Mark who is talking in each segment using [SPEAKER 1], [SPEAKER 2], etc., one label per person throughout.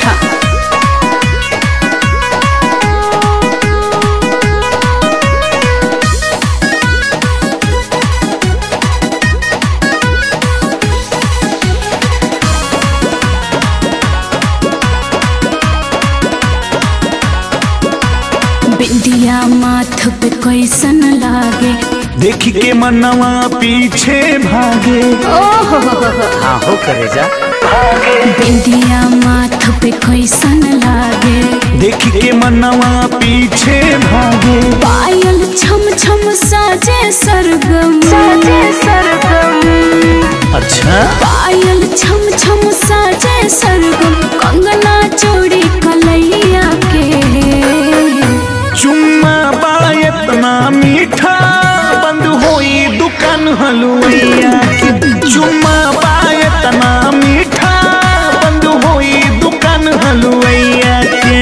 [SPEAKER 1] उठा बिंदिया माथ पे कैसन लागे
[SPEAKER 2] देख के मनवा पीछे भागे
[SPEAKER 1] ओहो
[SPEAKER 2] हाँ हो करे जा
[SPEAKER 1] बिंदिया माथ पे कैसन लागे
[SPEAKER 2] देख के मनवा पीछे भागे
[SPEAKER 1] पायल छम छम साजे सरगम साजे सरगम
[SPEAKER 2] अच्छा
[SPEAKER 1] पायल छम छम साजे सरगम कंगना चोरी कलैया के
[SPEAKER 2] चुम्मा बा इतना मीठा बंद होई दुकान हलुवैया की चुम्मा बा इतना मीठा बंद होई दुकान हलुवैया के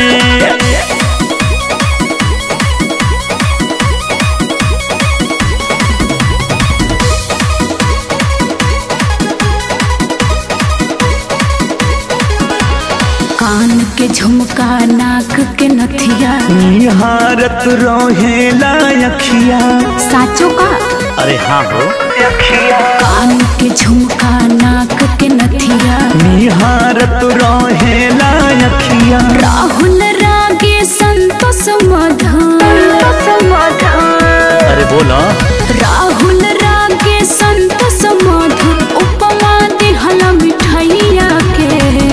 [SPEAKER 1] कान के झुमका नाक के नथिया
[SPEAKER 2] निहारत रोहेला अखिया
[SPEAKER 1] साचो का
[SPEAKER 2] अरे हाँ हो
[SPEAKER 1] कान के झुमका नाक के नथिया
[SPEAKER 2] निहारत रोहेला अखिया
[SPEAKER 1] राहुल रागे संतोष मधुर
[SPEAKER 2] अरे बोला
[SPEAKER 1] राहुल रागे संतोष मधुर उपमा दिहल मिठैया के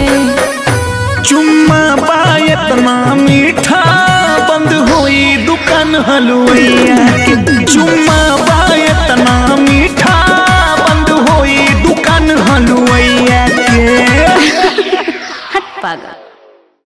[SPEAKER 2] चुम्मा बा इतना मीठा बंद होई दुकान हलुवैया के चुम्मा बा इतना मीठा बंद होई दुकान हलुवैया के
[SPEAKER 1] हट पागल